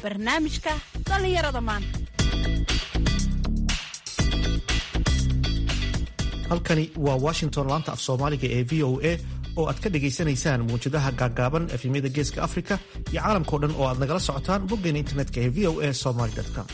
barnaamijka dhallinyarada maanta halkani waa washington laanta af soomaaliga ee v o a oo aad ka dhagaysanaysaan mawjadaha gaaggaaban efemyada geeska afrika iyo caalamkao dhan oo aad nagala socotaan boggeena internetka ee v o a somaly com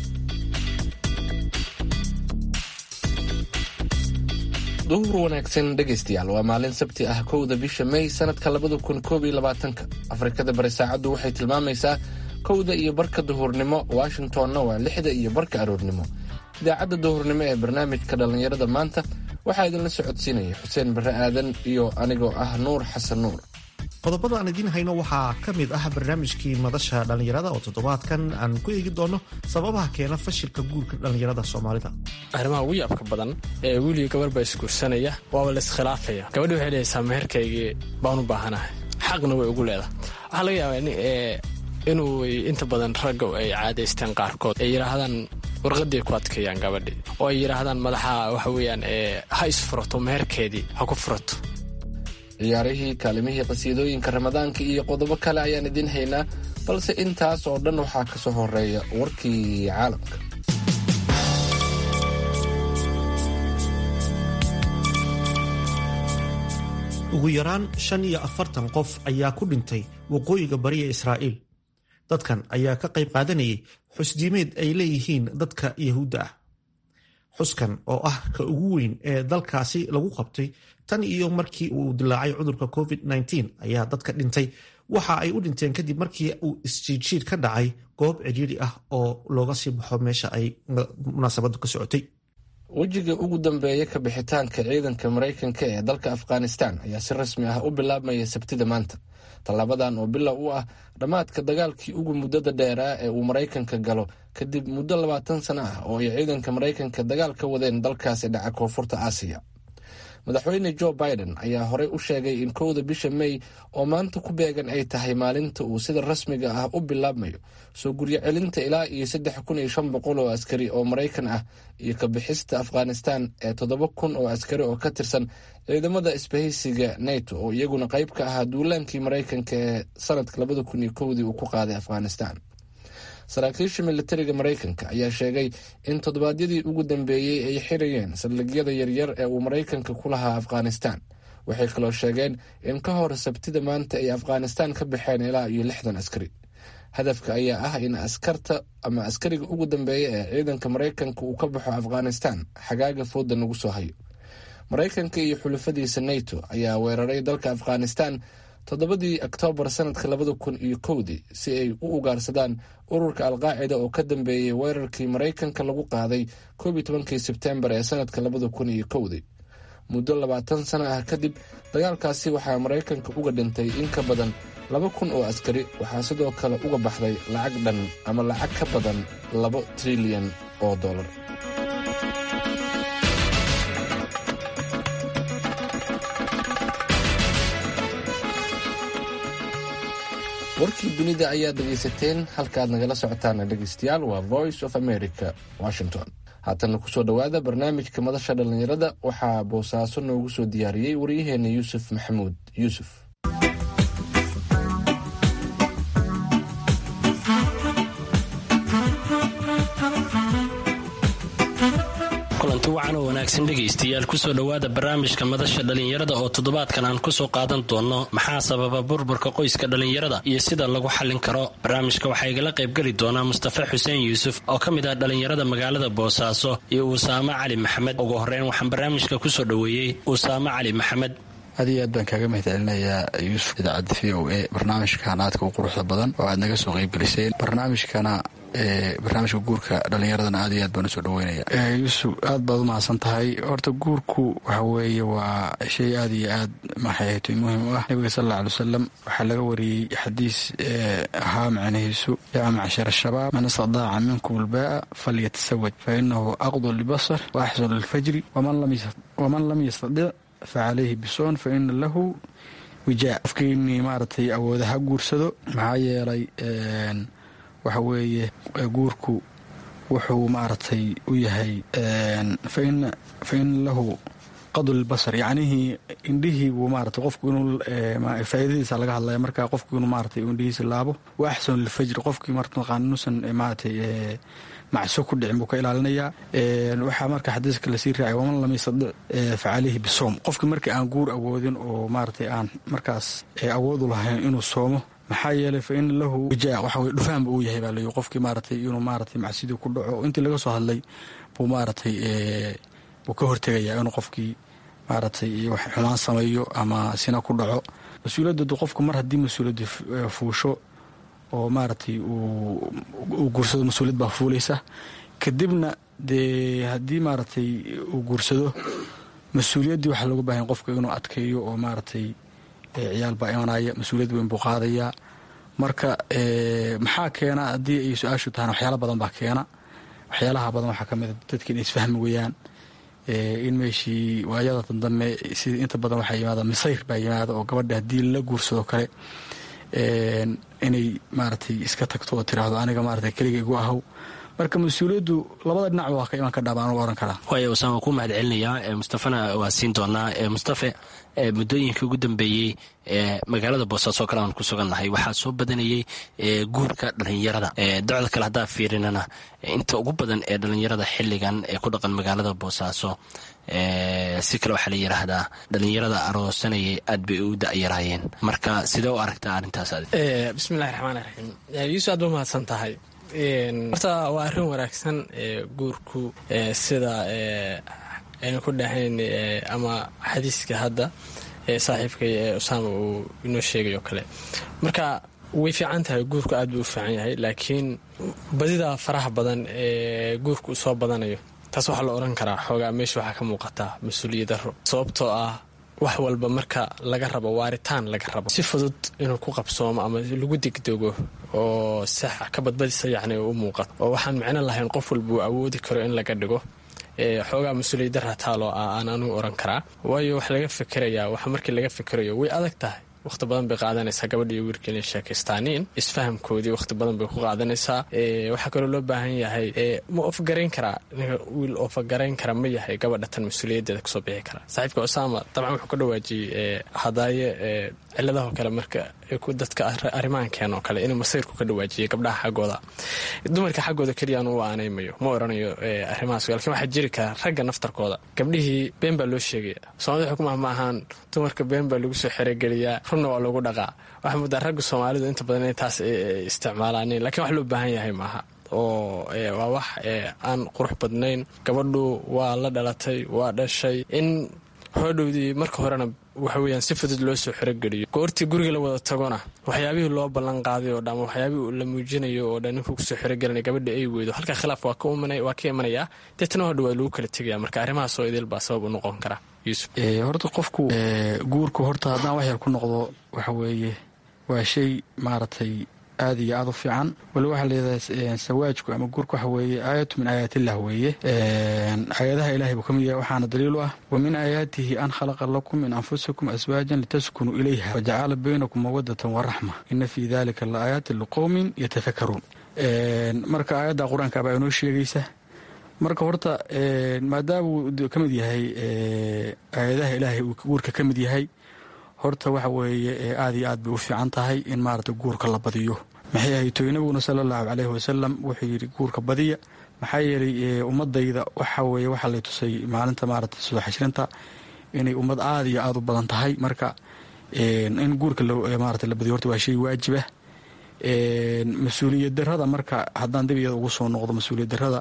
duhur wanaagsan dhegaystayaal waa maalin sabti ah kowda bisha may sanadka labada kun koob iyo labaatanka afrikada bari saacaddu waxay tilmaamaysaa kowda iyo barka duhurnimo washingtonna waa lixda iyo barka aroornimo idaacadda duhurnimo ee barnaamijka dhallinyarada maanta waxaa idinla socodsiinaya xuseen barre aadan iyo anigoo ah nuur xasan nuur qodobada aan idiin hayno waxaa ka mid ah barnaamijkii madasha dhallinyarada oo toddobaadkan aan ku eegi doono sababaha keena fashilka guurka dhallinyarada soomaalida arrimaha ugu yaabka badan ee wiiliga gabar baa isguursanaya waaba layiskhilaafaya gabadhi waxay leeysaa meherkaygii baan u baahanahay xaqna way ugu leedahay waxaa laga yaabaa inuu inta badan ragga ay caadaysteen qaarkood ay yidhaahdaan warqadii ku adkeeyaan gabadhii oo ay yidhaahdaan madaxa waxa weeyaan ha isfurato meherkeedii ha ku furato ciyaarihii kaalimihii qasiidooyinka ramadaanka iyo qodobo kale ayaan idiin haynaa balse intaas oo dhan waxaa ka soo horeeya warkii caalamka ugu yaraan shan iyo afartan qof ayaa ku dhintay waqooyiga bariya israa'iil dadkan ayaa ka qayb qaadanayay xusdiimeed ay leeyihiin dadka yahuudda ah xuskan oo ah ka ugu weyn ee dalkaasi lagu qabtay tan iyo markii uu dilaacay cudurka covid-19 ayaa dadka dhintay waxa ay u dhinteen kadib markii uu isjiidjiid ka dhacay goob cidhiidhi ah oo looga sii baxo meesha ay munaasabadu ka socotay wejiga ugu dambeeya ka bixitaanka ciidanka maraykanka ee dalka afghanistan ayaa si rasmi ah u bilaabmaya sabtida maanta tallaabadan oo bilow u ah dhammaadka dagaalkii ugu muddada dheeraa ee uu maraykanka galo kadib muddo labaatan sano ah oo ay ciidanka maraykanka dagaal ka wadeen dalkaasi dhaca koonfurta aasiya madaxweyne joe biden ayaa horey u sheegay in kowda bisha may oo maanta ku beegan ay tahay maalinta uu sida rasmiga ah u bilaabmayo soo guryo celinta ilaa iyo saddex kun iyo shan boqol oo askari oo maraykan ah iyo ka bixista afghanistan ee toddoba kun oo askari oo ka tirsan ciidamada isbahaysiga nato oo iyaguna qayb ka ahaa duulaankii maraykanka ee sanadka labada kun iyo kowdii uu ku qaaday afghanistan saraakiisha militariga maraykanka ayaa sheegay in toddobaadyadii ugu dambeeyey ay xirayeen saldhigyada yaryar ee uu maraykanka ku lahaa afghanistan waxay kaloo sheegeen in ka hor sabtida maanta ay afghanistan ka baxeen ilaa iyo lixdan askari hadafka ayaa ah in askarta ama askariga ugu dambeeya ee ciidanka maraykanka uu ka baxo afghanistan xagaaga fooda nagu soo hayo maraykanka iyo xulufadiisa nato ayaa weeraray dalka afghanistan toddobadii oktoobar sanadka labada kun iyo kowdii si ay u ugaarsadaan ururka alqaacida oo ka dambeeyey weerarkii maraykanka lagu qaaday koob iyo tobankii sebtembar ee sanadka labada kun iyo kowdii muddo labaatan sano ah kadib dagaalkaasi waxaa maraykanka uga dhintay in ka badan laba kun oo askari waxaa sidoo kale uga baxday lacag dhan ama lacag ka badan labo trilyan oo dollar warkii dunida ayaad dhegaysateen halkaaad nagala socotaana dhegaystayaal waa voice of america washington haatana kusoo dhowaada barnaamijka madasha dhallinyarada waxaa boosaaso noogu soo diyaariyey waryaheena yuusuf maxamuud yuusuf kulanti wacan oo wanaagsan dhegaystayaal kusoo dhowaada barnaamijka madasha dhallinyarada oo toddobaadkan aan kusoo qaadan doonno maxaa sababa burburka qoyska dhallinyarada iyo sida lagu xallin karo barnaamijka waxaa igala qaybgeli doonaa mustafa xuseen yuusuf oo ka mid ah dhallinyarada magaalada boosaaso iyo usaamo cali maxamed ugu horreyn waxaan barnaamijka kusoo dhoweeyey usaamo cali maxamed aad iyo aad baan kaaga mahad celinayaa yuusuf idaacadda v o a barnaamijkan aadka u quruxda badan oo aad naga soo qaybgeliseen barnaamijkana barnaamijka guurka dhallinyaradana aad iyo aad baan usoo dhaweynaya yuusuf aad baad u mahadsan tahay horta guurku waxa weeye waa shay aad iyo aad maxayhatoy muhiim u ah nabiga sal alla alay wasalam waxaa laga wariyey xadiis ahaa macnihiisu yaa macshar shabaab man istadaaca minkum albaa'a falyatasawaj fa inahu aqdu libasar wa axsanu lilfajri waman lam yastadic facalayhi bisoon fa ina lahu wijaa qofkiinii maaragtay awooda ha guursado maxaa yeelay waxa weeye guurku wuxuu maaragtay u yahay fa ina lahu qadulbasar yacnihii indhihii buu maarata qofku inuu faa'iidadiisa laga hadlaya marka qofku inuu maaratay indhihiisa laabo wa axsanu lilfajri qofkii martaqaan inuusan maaratay macso ku dhicin buu ka ilaalinayaa waxaa marka xadiiska lasii raacay waman lam yastadic facalihi bisoom qofkii markii aan guur awoodin oo maaratay aan markaas awoodu lahayn inuu soomo maxaa yeelay fa ina lahu wijaa waxa weye dhufaanba uu yahay baa layi qofkii maaratay inuu maaratay macsidii ku dhaco intii laga soo hadlay buu maaratay buu ka hortegayaa inuu qofkii maaratay wax xumaan sameeyo ama sina ku dhaco mas-uuliyadooda qofku mar haddii mas-uuliyadda fuusho oo maaratay uu guursado mas-uuliyad baa fuulaysa kadibna dee haddii maaratay uu guursado mas-uuliyaddii waxaa looga baahanya qofka inuu adkeeyo oo maaratay ciyaal baa imanaya mas-uuliyad weyn buu qaadayaa marka maxaa keena haddii ay su-aashu tahana waxyaala badan baa keena waxyaalaha badan waxaa ka mida dadki inay isfahmi weyaan in meeshii waayada dandambe sida inta badan waxaa yimaada misayr baa yimaada oo gabadha haddii la guursado kale inay maaratay iska tagto oo tiraahdo aniga maaratay keliga igu ahow marka mas-uuliyaddu labada dhinacba waa ka iman kadhaa baan ohan karaa waaya wasaan waan ku mahad celinayaa mustafana waa siin doonaa mustafe muddooyinkii ugu dambeeyey magaalada boosaaso kale aan ku sugannahay waxaa soo badanayey guurka dhalinyarada docda kale haddaa fiirinana inta ugu badan ee dhalinyarada xiligan ee ku dhaqan magaalada boosaaso si kale waxaa la yidhaahdaa dhalinyarada aroosanayay aad bay u da'yaraayeen marka sidee u aragtaa arrintaas bismillahi raxmaan raxiim yuusuf aad ba mahadsan tahay horta waa arrin wanaagsan guurku sida aynu ku dhahayn ama xadiiska hadda saaxiibkay ee usaama uu inoo sheegay oo kale marka way fiican tahay guurku aad buu u fiican yahay laakiin badida faraha badan ee guurku u soo badanayo taas waxaa la odhan karaa xoogaa meesha waxaa ka muuqataa mas-uuliyadaro sababtoo ah wax walba marka laga rabo waaritaan laga rabo si fudud inuu ku qabsoomo ama lagu degdego oo sax ka badbadisa yacni u muuqato oo waxaan micno lahayn qof walba uu awoodi karo in laga dhigo xoogaa mas-uuliyadara taaloo ah aan anugu oran karaa waayo wax laga fikerayaa wax markii laga fikerayo way adag tahay wakhti badan bay qaadanaysaa gabadha iyo wiilka inay sheekaystaaniin isfahamkoodii wakhti badan bay ku qaadanaysaa waxaa kaloo loo baahan yahay ma ofgarayn karaa wiil ofagarayn kara ma yahay gabadha tan mas-uuliyaddeeda kasoo bixi kara saaxiibka usaama dabcan wuxuu ka dhawaajiyey hadaaye ciladahoo kale marka dadka arrimahankeen oo kale inuu masayrku ka dhawaajiyay gabdhaha xaggooda dumarka xaggooda keliya anu u aanaymayo ma oranayo arrimahaas lakin waxaa jiri kara ragga naftarkooda gabdhihii been baa loo sheegaya soomaalida xukumah ma ahaan dumarka been baa lagu soo xerogeliyaa runna waa lagu dhaqaa waxaa muddaa ragga soomaalidu inta badan inay taas isticmaalaanin lakiin wax loo baahan yahay maaha oo waa wax aan qurux badnayn gabadhu waa la dhalatay waa dhashay in hoodhowdii marka horena waxa weyaan si fudud loo soo xerogeliyo goortii guriga la wada tagona waxyaabihii loo ballan qaaday oo dhan ama waxyaabihii la muujinayo oo dhan ninkuu kusoo xerogelinay gabadha ay weydo halkaa khilaaf waa ka imanayaa deetana hodha waa lagu kala tegaya marka arrimahaas oo idil baa sabab u noqon kara yuusuf horta qofku guurku horta haddaan wax yar ku noqdo waxa weeye waa shay maaragtay aad iyo aad u fiican wali waxaa leedahay sawaajku ama guurka waxa weeye aayatu min aayaatillah weeye aayadaha ilahay buu ka mid yahay waxaana daliil u ah wa min aayaatihi an khalaqa lakum min anfusikum aswaajan litaskunuu ilayha wajacala baynakum mawadatan waraxma ina fii dalika la aayaatin liqowmin yatafakaruun marka aayadda qur-aanka baa inoo sheegaysa marka horta maadaamuu ka mid yahay aayadaha ilaahay uu guurka ka mid yahay horta waxa weeye aad iyo aad bay u fiican tahay in maarata guurka la badiyo maxay ahaytoy nabiguna sala allahu caleyhi wasalam wuxuu yidhi guurka badiya maxaa yeelay ummadayda waxa weeye waxaa lay tusay maalinta maarata soo xashrinta inay ummad aad iyo aad u badan tahay marka in guurka maarata la badiyo horta waa shay waajibah mas-uuliyad darada marka haddaan dib iyada ugu soo noqdo mas-uuliyad darada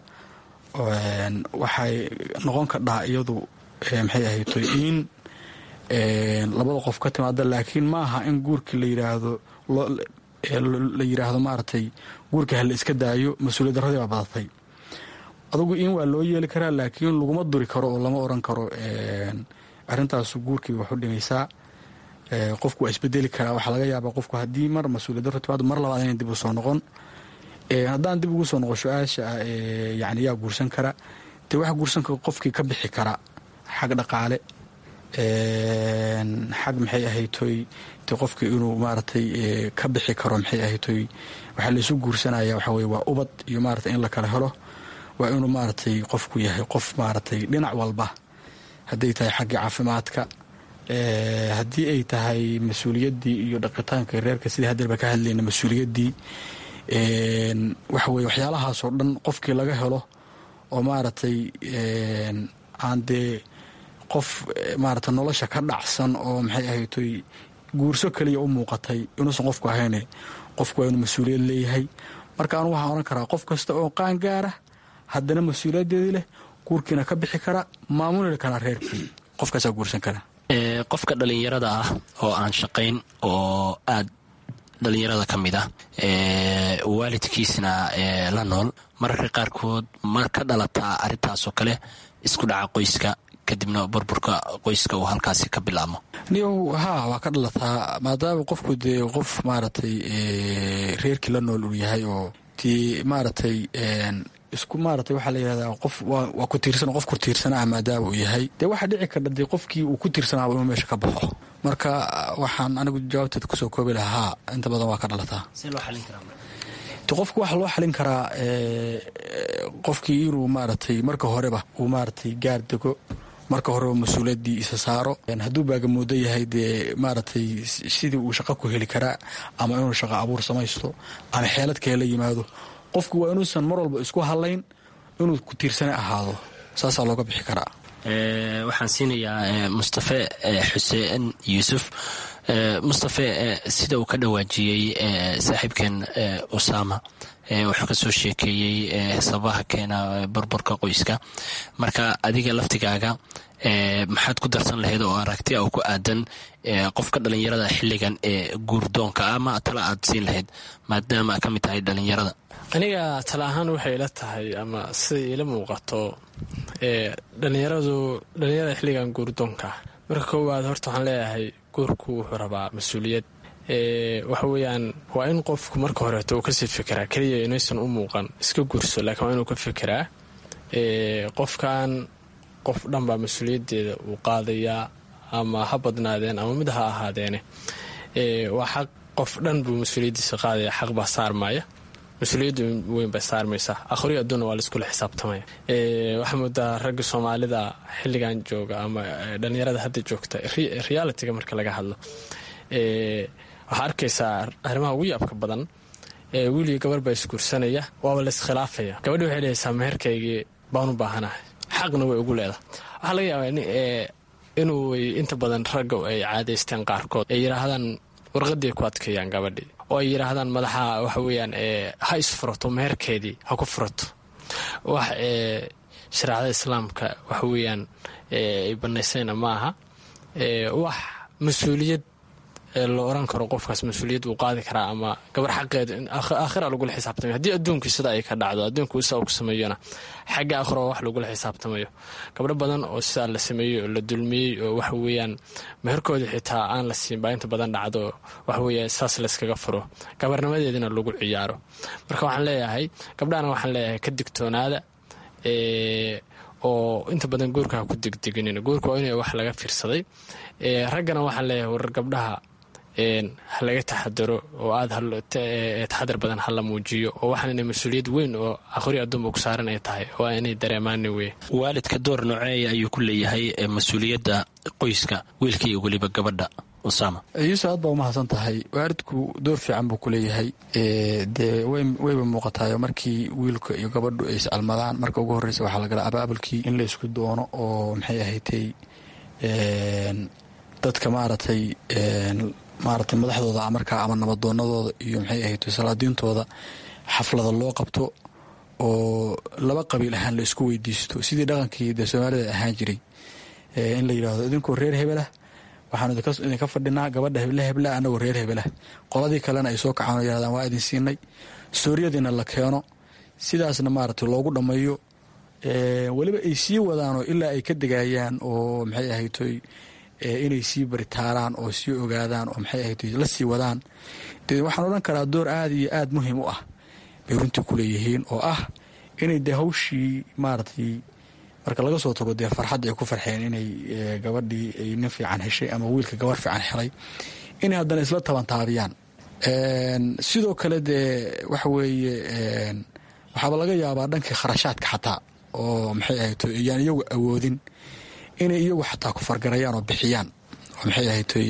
waxay noqon kadhaa iyadu maxay ahaytoy in labada qof ka timaada laakiin ma aha in guurkii la yiraahdo la yiraahdo maaragtay guurka hala iska daayo mas-uuliyad daradii baa badatay adugu in waa loo yeeli karaa laakiin laguma duri karo oo lama oran karo arrintaasu guurkii wax u dhimaysaa qofku waa isbedeli karaa waxaa laga yaabaa qofku haddii mar mas-uuliyad daro timaado mar labaad inay dib u soo noqon haddaan dib ugu soo noqo su-aasha ah yani yaa guursan kara dee waxa guursan kara qofkii ka bixi kara xag dhaqaale xag maxay ahaytoy de qofkii inuu maaragtay ka bixi karo maxay ahaytoy waxaa laysu guursanaya waxa weye waa ubad iyo maaragtay in la kala helo waa inuu maaragtay qofku yahay qof maaragtay dhinac walba hadday tahay xaggii caafimaadka haddii ay tahay mas-uuliyaddii iyo dhaqitaanka reerka sidii haddeerba ka hadlayna mas-uuliyaddii waxa weye waxyaalahaasoo dhan qofkii laga helo oo maaragtay aan dee qof maarata nolosha ka dhacsan oo maxay ahaytoy guurso kaliya u muuqatay inuusan qofku ahayne qofku waa inuu mas-uuliyad leeyahay marka anu waxaan odhan karaa qof kasta oo qaan gaara haddana mas-uuliyaddeedii leh guurkiina ka bixi kara maamuli karaa reerkii qofkaasaa guursan kara qofka dhallinyarada ah oo aan shaqayn oo aad dhallinyarada ka mid ah waalidkiisna la nool mararka qaarkood ma ka dhalataa arrintaasoo kale isku dhaca qoyska kadibna burburka qoyska uu halkaasi ka bilaabmo niyow haa waa ka dhalataa maadaama qofku dee qof maaragtay reerkii la nool uu yahay oo dee maaragtay isku maaragtay waxaa la yidhahdaa qof waa ku tiirsan qof ku tiirsanaa maadaama uu yahay dee waxaa dhici karta dee qofkii uu ku tiirsanaaba inuu meesha ka baxo marka waxaan anigu jawaabteeda kusoo koobi lahaa inta badan waa ka dhalataa qofka waxaa loo xalin karaa qofkii inuu maaragtay marka horeba uu maaragtay gaar dego marka horeba mas-uuliyaddii isa saaro hadduu baagamoodo yahay dee maaragtay sidii uu shaqo ku heli karaa ama inuu shaqo abuur samaysto ama xeelad kale la yimaado qofku waa inuusan mar walba isku hadlayn inuu ku tiirsane ahaado saasaa looga bixi karaa waxaan siinayaa mustafe xuseen yuusuf mustafe sida uu ka dhawaajiyey saaxiibkeen usama wuxuu ka soo sheekeeyey sababaha keena burburka qoyska marka adiga laftigaaga maxaad ku darsan lahayd oo aragti oo ku aadan qofka dhallinyarada xilligan ee guurdoonka ama tala aad siin lahayd maadaama ka mid tahay dhallinyarada aniga tala ahaan waxay ila tahay ama siday ila muuqato dhalinyaradu dhallinyarada xilligan guurdoonka marka koowaad horta waxaan leeyahay guurku wuxuu rabaa mas-uuliyad waxa weeyaan waa in qofku marka horeeto uu kasii fikiraa keliya inaysan u muuqan iska guurso laakiin waa inuu ka fikiraa qofkan qof dhan baa mas-uuliyaddeeda uu qaadayaa ama ha badnaadeen ama mid ha ahaadeene waa xaq qof dhan buu mas-uuliyaddiisa qaadaya xaq baa saarmaya mas-uuliyadda weyn bay saarmaysaa akhriyo adduuna waa laiskula xisaabtamaya waxaa moodaa ragga soomaalida xilligan jooga ama dhallinyarada hadda joogta realitiga marka laga hadlo waxaa arkaysaa arrimaha ugu yaabka badan wiiliyo gabar baa isguursanaya waaba laiskhilaafaya gabadhi waxay dhehaysaa meherkaygii baan u baahanahay xaqna way ugu leedahay waxaa laga yaabaa inuu inta badan ragga ay caadaysteen qaarkood ay yidhaahdaan warqadii ku adkeeyaan gabadhii oo ay yidhaahdaan madaxa waxa weyaan ha isfurato meherkeedii ha ku furato wax shareecada islaamka waxa weeyaan ay banaysayna ma aha wax mas-uuliyad la oran karo qofkaas mas-uuliyad uu qaadi karaa ama gabar xaqeeda aakhira lagula xisaabtamayo haddii adduunkii sida ay ka dhacdo adduunku isaa uu ka sameeyona xagga aakhiro wax lagula xisaabtamayo gabdho badan oo sidaa la sameeyey oo la dulmiyey oo waxa weeyaan meherkoodii xitaa aan la siin baa inta badan dhacdo waxa weeya saas layskaga furo gabarnimadeedina lagu ciyaaro marka waxaan leeyahay gabdhahana waxaan leeyahay ka digtoonaada oo inta badan guurka ha ku degdeginin guurka waa in wax laga fiirsaday raggana waxaan leeyahay warar gabdhaha ha laga taxadaro oo aad taxadar badan ha la muujiyo oo waxaan inay mas-uuliyad weyn oo aqhri adduunba ku saaran ay tahay waa inay dareemaani wey waalidka door nooceeya ayuu ku leeyahay mas-uuliyadda qoyska wiilka iyo weliba gabadha usama yuusuf aad baa umahadsan tahay waalidku door fiican buu ku leeyahay dee wayba muuqatayo markii wiilka iyo gabadhu ay iscalmadaan marka ugu horreysa waxaa lagala abaabulkii in la isku doono oo maxay ahaydtay dadka maaragtay maaragtay madaxdooda markaa ama nabadoonadooda iyo maxay ahaydtay salaadiintooda xaflada loo qabto oo laba qabiil ahaan la isku weydiisto sidii dhaqankii dee soomaalida ahaan jiray in la yidhaahdo idinkoo reer hebelah waxaanu idinka fadhinaa gabadha heble hebla anagoo reer hebelah qoladii kalena ay soo kacaan oo yidhahdaan waa idin siinay sooriyadiina la keeno sidaasna maaragtay loogu dhammeeyo weliba ay sii wadaanoo ilaa ay ka degayaan oo maxay ahaytoy inay sii baritaaraan oo sii ogaadaan oo maxay ahaytoy la sii wadaan dee waxaan odhan karaa door aada iyo aada muhiim u ah bay runtii ku leeyihiin oo ah inay dee hawshii maaragtay marka laga soo tago dee farxadda ay ku farxeen inay gabadhii ay nin fiican heshay ama wiilka gabar fiican helay inay haddana isla tabantaabiyaan sidoo kale dee waxa weeye waxaaba laga yaabaa dhankii kharashaadka xataa oo maxay ahayd iyaan iyagu awoodin inay iyagu xataa ku fargarayaan oo bixiyaan oo maxay ahaytoy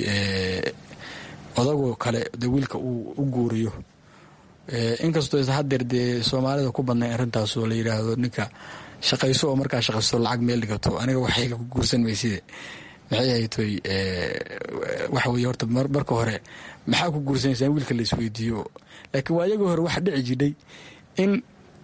odagoo kale de wiilka uu u guuriyo inkastoo isa hadeer dee soomaalida ku badnayn arrintaas oo la yidhaahdo ninka shaqayso oo markaa shaqaysto lacag meel dhigato aniga waxayga ku guursan mayside maxay ahaytoy waxa weye horta marka hore maxaa ku guursanaysaa in wiilka la isweydiiyo laakiin waa iyagii hore waxaa dhici jidhay in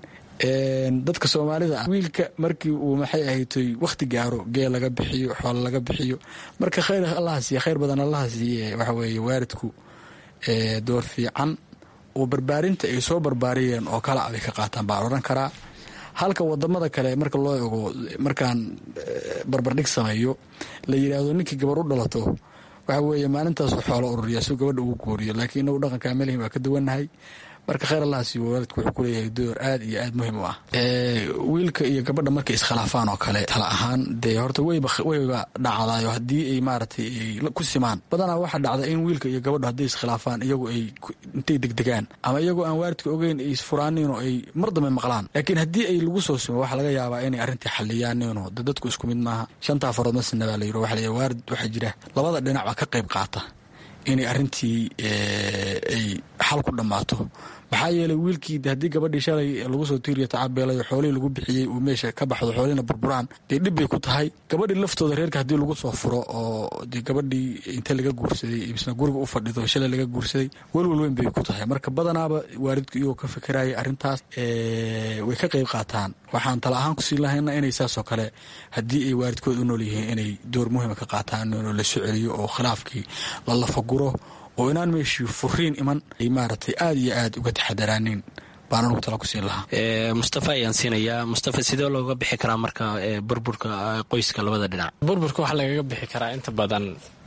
dadka soomaalida ah wiilka markii uu maxay ahaytoy wakhti gaaro geel laga bixiyo xoolo laga bixiyo marka khayr allaha siiye khayr badan allaha siiye waxa weeye waalidku door fiican oo barbaarinta ay soo barbaariyeen oo kala abay ka qaataan baan odhan karaa halka wadamada kale marka loo ego markaan barbardhig sameeyo la yidhaahdo ninkii gabar u dhalato waxa weeye maalintaasu xoolo ururiya suu gabadha ugu gooriyo laakiin inagu dhaqanka melihin waa ka duwannahay marka khayr allahaasi waalidku wuxuu kuleeyahay door aad iyo aad muhiim u ah wiilka iyo gabadha markay iskhilaafaan oo kale tala ahaan dee horta weyba weyba dhacdayo haddii ay maaragtay ay ku simaan badanaa waxaa dhacda in wiilka iyo gabadha hadday iskhilaafaan iyagu ay intay degdegaan ama iyagoo aan waalidka ogeyn ay isfuraaniin oo ay mar dambe maqlaan laakiin haddii ay lagu soo simo waxaa laga yaabaa inay arrintii xaliyaaniinoo de dadku isku mid maaha shantaa farood masina baa la yiro waxa la waalid waxaa jira labada dhinac baa ka qayb qaata inay arrintii ay xal ku dhammaato maxaa yeelay wiilkii haddii gabadhii shalay lagu soo tiiriyo tacabeelayo xoolihii lagu bixiyey uu meesha ka baxdo xoolihina burburaan dee dhib bay ku tahay gabadhii laftooda reerka haddii lagu soo furo oo dee gabadhii inta laga guursaday misna guriga u fadhido shalay laga guursaday welwel weyn bay ku tahay marka badanaaba waalidku iyagoo ka fikiraya arrintaas way ka qayb qaataan waxaan tala ahaan kusii lahayna inay saasoo kale haddii ay waalidkood u nool yihiin inay door muhiima ka qaataan inuu la soo celiyo oo khilaafkii la lafaguro oo inaan meeshii furiin iman ay maaragtay aada iyo aad uga taxadaraanin baan anugu tala ku siin lahaa mustafa ayaan siinayaa mustafa sidee looga bixi karaa marka burburka qoyska labada dhinac burburka waxaa lagaga bixi karaa inta badan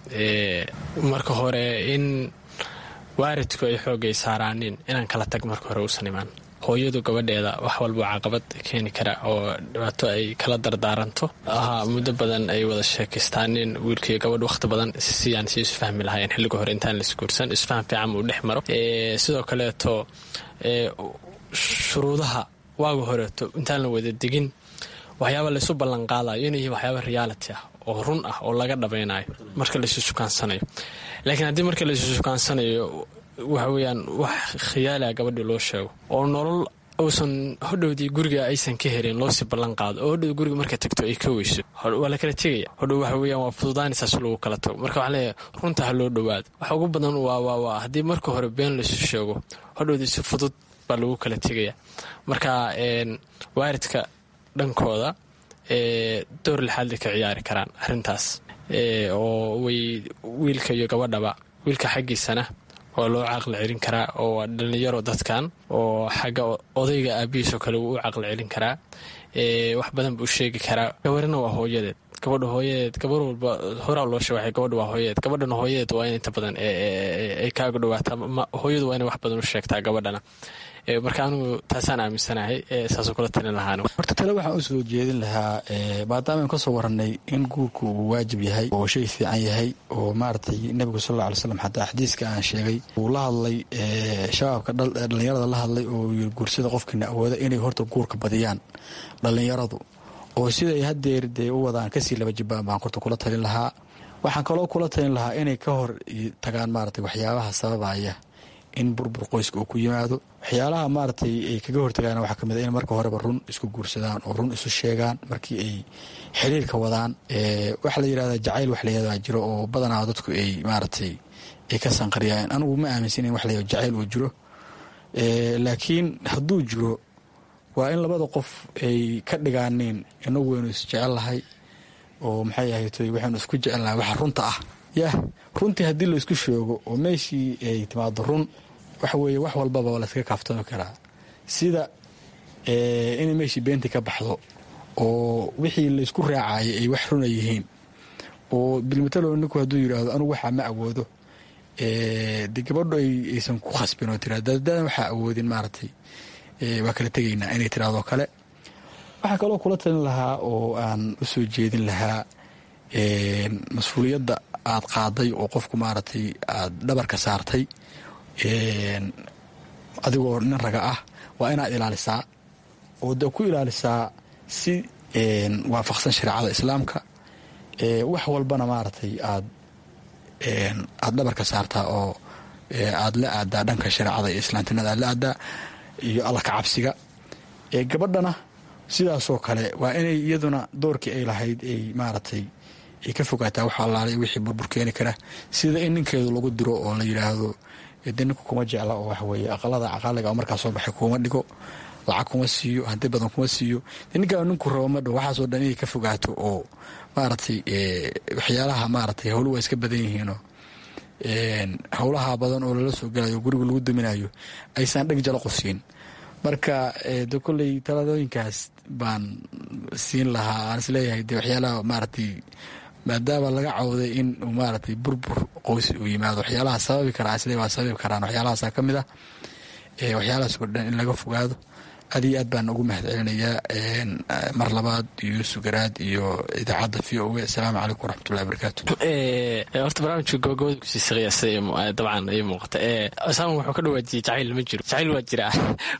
marka hore in waaridku ay xoogay saaraanin inaan kala tag marka hore uusan imaan hooyadu gabadheeda wax walba caqabad keeni kara oo dhibaato ay kala dardaaranto ahaa muddo badan ay wada sheekaystaanin wiilkaiyo gabadh wakhti badan siyaan si isfahmi lahaayeen xilliga hore intaan laisguursan isfaham fiican uu dhex maro sidoo kaleeto shuruudaha waaga horeeto intaan la wada degin waxyaaba laysu ballanqaadayo inay yihiin waxyaaba reality ah oo run ah oo laga dhabaynayo marka laysu sukaansanayo laakiin haddii marka laysu sukaansanayo waxa weeyaan wax khiyaaliah gabadhii loo sheego oo nolol uusan hodhowdii guriga aysan ka helin loosii ballan qaado oo hodhow guriga markay tagto ay ka weyso waa la kala tegaya hodhow waxa weeyaan waa fududaanaysaas lagu kala tago marka waxaa leeyahay runta ha loo dhowaado waxa ugu badan waa waa waa haddii marka hore been laysu sheego hodhowdii si fudud baa lagu kala tegaya marka waaridka dhankooda door lixaadlay ka ciyaari karaan arrintaas oo way wiilka iyo gabadhaba wiilka xaggiisana waa loo caqli celin karaa oo waa dhallinyaro dadkan oo xagga odayga aabihiisoo kale wuu u caqli celin karaa wax badan buu sheegi karaa gabarina waa hooyadeed gabadha hooyadeed gabar walba horaa loo sheegay gabadha waa hooyadeed gabadhana hooyadeed waa in inta badan ay kaaga dhawaataa hooyadu waa inay wax badan u sheegtaa gabadhana marka anugu taasaan aaminsanahay saasoo kula talin lahaan horta tale waxaan u soo jeedin lahaa maadaama aynu ka soo warannay in guurku uu waajib yahay oo shay fiican yahay oo maaragtay nebigu sal alla alay slam xataa xadiiska aan sheegay uu la hadlay shabaabka dhallinyarada la hadlay oo yiri guursada qofkiina awooda inay horta guurka badiyaan dhallinyaradu oo siday haddeer dee u wadaan kasii laba jibaan baan horta kula talin lahaa waxaan kaloo kula talin lahaa inay ka hor tagaan maaragtay waxyaabaha sababaya in burbur qoyska uu ku yimaado waxyaalaha maaragtay ay kaga hortagaan waxaa kamid a in marka horeba run isku guursadaan oo run isu sheegaan markii ay xiriirka wadaan waxaa la yidhahdaa jacayl wax layahdaa jiro oo badanaa dadku ay maaragtay ay ka sanqariyaan anigu ma aaminsan in wax la jacayl uu jiro laakiin hadduu jiro waa in labada qof ay ka dhigaaneen inagu waynu isjecel lahay oo maxay ahaytoy waxaynu isku jecelnahay waxa runta ah yah runtii haddii laysku sheego oo meeshii ay timaado run waxa weeye wax walbaba layskaga kaaftoomi karaa sida inay meeshii beentii ka baxdo oo wixii laysku raacayay ay wax runa yihiin oo bilmatalo ninku hadduu yidhaahdo anugu waxaa ma awoodo de gabadho aysan ku khasbin oo tira dadaadan waxaa awoodin maaragtay waa kala tegaynaa inay tirahdoo kale waxaa kaloo kula talin lahaa oo aan u soo jeedin lahaa mas-uuliyadda aad qaaday oo qofku maaragtay aad dhabarka saartay adigoo nin raga ah waa inaad ilaalisaa oo de ku ilaalisaa si waafaqsan shareecada islaamka wax walbana maaragtay aad aada dhabarka saartaa oo aada la aadaa dhanka shareecada iyo islaamtinimada aad la aadaa iyo alla ka cabsiga gabadhana sidaasoo kale waa inay iyaduna doorkii ay lahayd ay maaragtay ay ka fogaataa wax allaalay wixii burbur keeni kara sida in ninkeedu lagu diro oo la yidhaahdo de ninku kuma jecla oo waxaweye aqalada caqaaliga oo markaa soo baxay kuma dhigo lacag kuma siiyo hanti badan kuma siiyo de ninkaa ninku rabo madho waxaasoo dhan inay ka fogaato oo maaragtay waxyaalaha maaragtay howlu waa iska badan yihiinoo howlaha badan oo lala soo galayo guriga lagu daminayo aysan dheg jalo qofsiin marka de kolley taladooyinkaas baan siin lahaa aan isleeyahay de waxyaalaha maaragtay maadaama laga cawday in uu maaragtay burbur qoys uu yimaado waxyaalaha sababi karaa isle waa sababi karaan waxyaalahaasa ka mid ah waxyaalahaas oo dhan in laga fogaado aad iyo aad baan ugu mahad celinayaa mar labaad yuusuf garaad iyo idaacadda v o a asalaamu calaykum waraxmatullahi wabarakaatu horta barnaamijka gobagabada kusiisaqaya sida dabcan ay muuqata saaman wuxuu ka dhawaajiyey jacayl ma jiro jacayl waa jiraa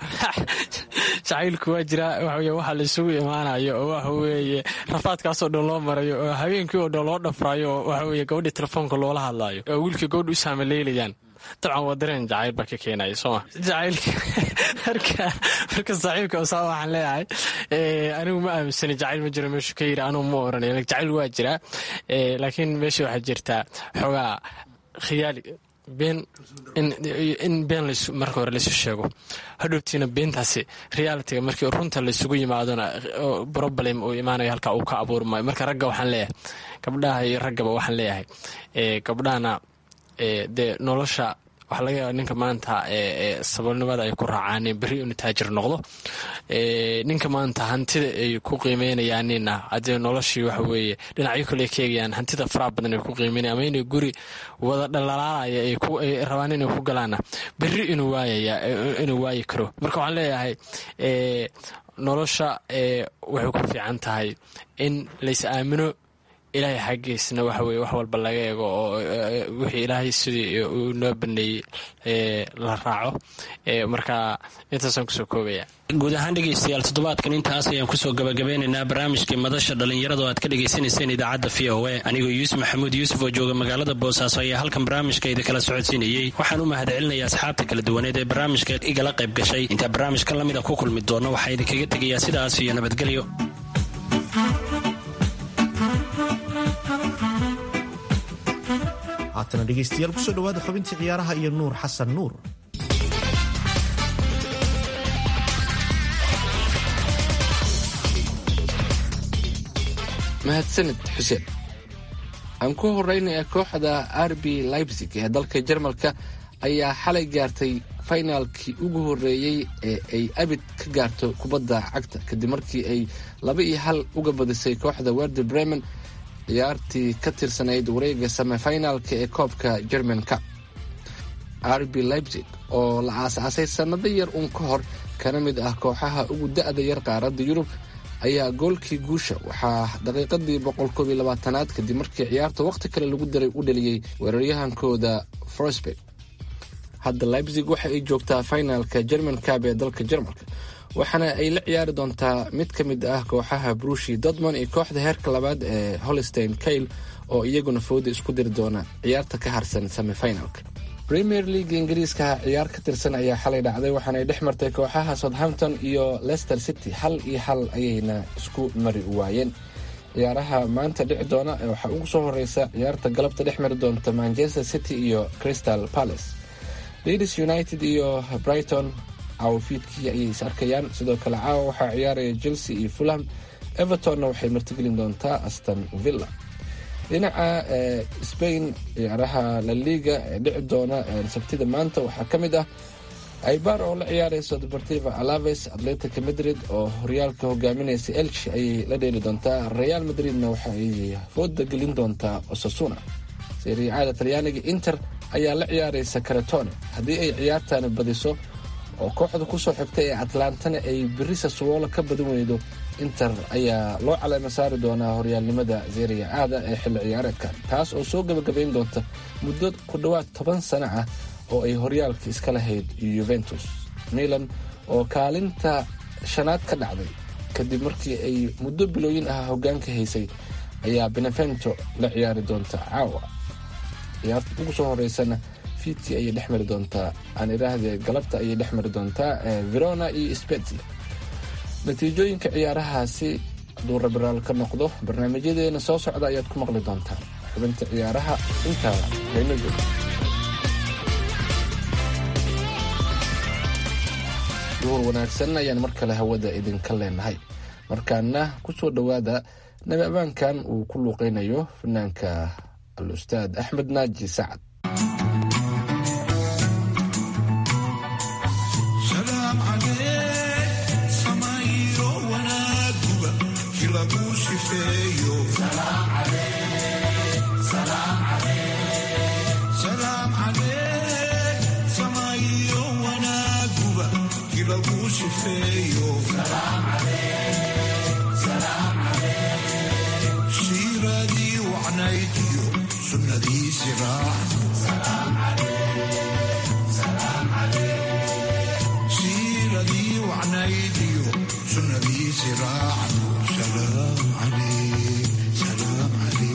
jacaylku waa jiraa waxaweye waxa laisugu imaanayo oo waxa weeye rafaadkaasoo dhan loo marayo oo habeenkii oo dhan loo dhafrayo oo waxa weye gabadhii telefoonka loola hadlaayo oo wiilkii gabadha u saamaleelayaan dabcan waa dareen jacayl baa ka keenaya sooma jacaylka marka marka saaxiibka osaa waxaan leeyahay anigu ma aaminsani jacayl ma jiro meeshu ka yiri anugu ma oranay jacayl waa jiraa laakiin meesha waxaa jirtaa xoogaa khiyaali been in been marka hore laysu sheego hadhowtiina beentaasi realitiga markii runta laysugu yimaadona problem uu imaanayo halkaa uu ka abuurmayo marka ragga waxaan leeyahay gabdhaha iyo raggaba waxaan leeyahay gabdhahana dee nolosha waxaa laga yaaba ninka maanta saboolnimada ay ku raacaan beri inu taajir noqdo ninka maanta hantida ay ku qiimeynayaanina hadee noloshii waxa weeye dhinacyo kale ka eegayaan hantida faraha badan ay ku qiimeynaya ama inay guri wada dhalaalaalaya ay rabaan inay ku galaana beri inuu waayaya inuu waayi karo marka waxaan leeyahay nolosha waxay ku fiican tahay in lays aamino ilaahay xaggiisna waxa weye wax walba laga eego oo wixii ilaahay sidii uu noo baneeyey la raaco marka intaasaan kusoo koobaya guud ahaan dhegaystayaal toddobaadkan intaas ayaan kusoo gabagabeynaynaa barnaamijkii madasha dhallinyarada oo aad ka dhagaysanayseen idaacadda v o a anigoo yuusuf maxamuud yuusuf oo jooga magaalada boosaaso ayaa halkan barnaamijka idikala socodsiinayey waxaan u mahad celinaya asxaabta kala duwaneed ee barnaamijka igala qayb gashay intaa barnaamijkan lamida ku kulmi doona waxaa idinkaga tegayaa sidaas iyo nabadgelyo haatana dhegaystayaal kusoo dhawaada xubintii ciyaaraha iyo nuur xasan nuur mahadsanid xuseen aan ku horeynaya kooxda rb leipzig ee dalka jarmalka ayaa xalay gaartay fainaalkii ugu horeeyey ee ay abid ka gaarto kubadda cagta kadib markii ay laba iyo hal uga badisay kooxda werder bremen ciyaartii ka tirsanayd wareega semifinaalka ee koobka germanka rb leipzig oo la aas-aasay sannado yar uun ka hor kana mid ah kooxaha ugu da-da yar qaaradda yurub ayaa goolkii guusha waxaa daqiiqadii boqolkoobiyo labaatanaad kadib markii ciyaarta wakhti kale lagu daray u dhaliyey weeraryahankooda frosberg hadda leipzig waxa ay joogtaa finaalka german cab ee dalka jarmalka waxaana ay la ciyaari doontaa mid ka mid ah kooxaha brushi dortmond iyo kooxda heerka labaad ee holstein kail oo iyaguna fooda isku diri doona ciyaarta ka harsan semifinalka premier league ingiriiska ciyaar ka tirsan ayaa xalay dhacday waxaanay dhex martay kooxaha southampton iyo leicester city hal iyo hal ayayna isku mari waayeen ciyaaraha maanta dhici doona waxaa ugu soo horeysa ciyaarta galabta dhex mari doonta manchester city iyo crystal palace leeds united iyo brighton caawafiidkii ayay is arkayaan sidoo kale caawa waxaa ciyaaraya chelsea iyo fulham evertonna waxay martigelin doontaa aston villa dhinaca spain ciyaaraha la liga ee dhici doona sabtida maanta waxaa ka mid ah aibar oo la ciyaarayso deportiva alaves atletica madrid oo horyaalka hogaaminaysa elch ayay la dheeli doontaa real madridna waxa ay fooda gelin doontaa osasuna sariicada talyaaniga inter ayaa la ciyaaraysa karetone haddii ay ciyaartani badiso oo kooxda kusoo xigta ee atlantana ay beri sassuolo ka badan weydo inter ayaa loo caleema saari doonaa horyaalnimada zeria aada ee xilli ciyaareedkan taas oo soo gabagabayn doonta muddo ku dhowaad toban sano ah oo ay horyaalka iska lahayd yuventus milan oo kaalinta shanaad ka dhacday kadib markii ay muddo bilooyin ah hogaanka haysay ayaa benevento la ciyaari doonta caawa ciyaarta ugu soo horeysana fiidkii ayay dhex mari doontaa aan idhaahdee galabta ayay dhex mari doontaa verona iyo spezia natiijooyinka ciyaarahaasi hadduu rabiraal ka noqdo barnaamijyadeena soo socda ayaad ku maqli doontaan xubinta ciyaaraha intaa hayno jooga duhur wanaagsan ayaan mar kale hawada idinka leenahay markaana ku soo dhowaada nabi abaankan uu ku luuqeynayo fanaanka al-ustaad axmed naaji sacad siiradii wacnaydiyo sunnadiisi siiradii wacnaydiyo sunnadiisi raacan salaam calayk salaam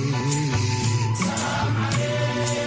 calayk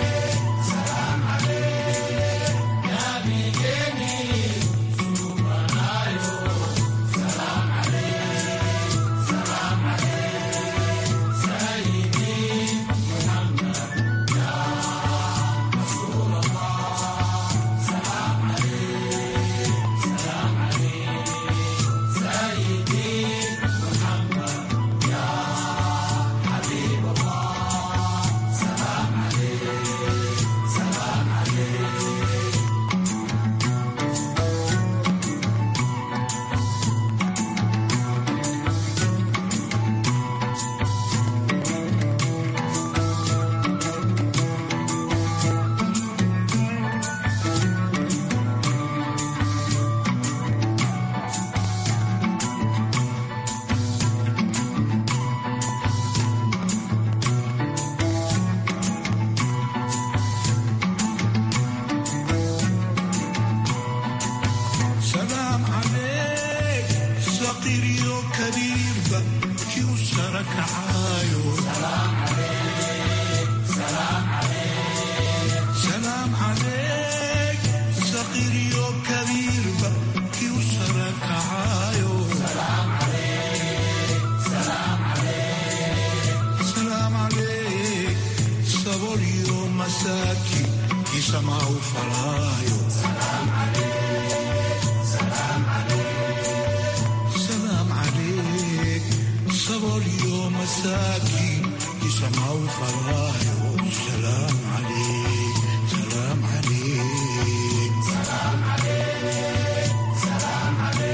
salaam calayk saqiiryo kabiirba kii u sara kacaayo salaam calayk saqiiryo kabiirba kii u sara kacaayo salaam calayk sabolyo masaaki kii samaa u falaayo salaam عليك صبر يوم مساكين يسمع الفرايا سلام عليك سلام عليك سلام عليك سلام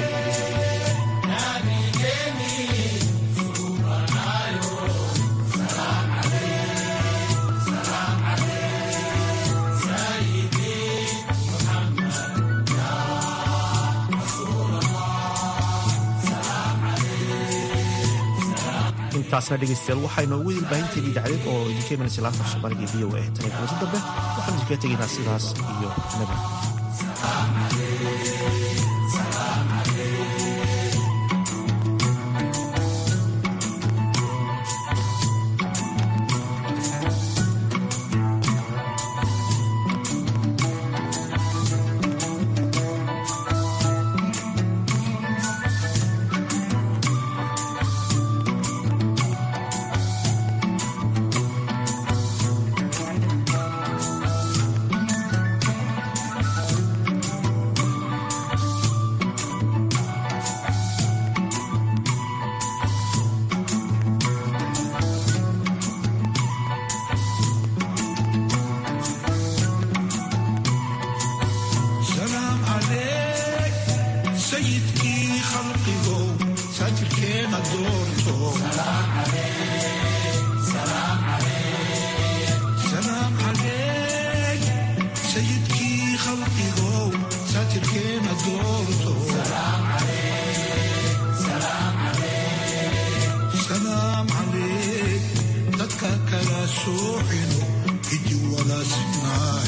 intaasna dhegaystayaal waxaa inoogu ilbaahinteeda idaacadeed oo idinka imanaysa laanta soomaaliga v o a tan iyo kulanti dambe waxaan idinkaga tegaynaa sidaas iyo nabi سلام عليك سيدكي خلقه ساتركينا دورته سلام عليك سلام عليك سلام عليك سيدكي خلقه ساتركينا دورته سلام عليك سلام عليك سلام عليك dadka kala soocino idi wala sinaayo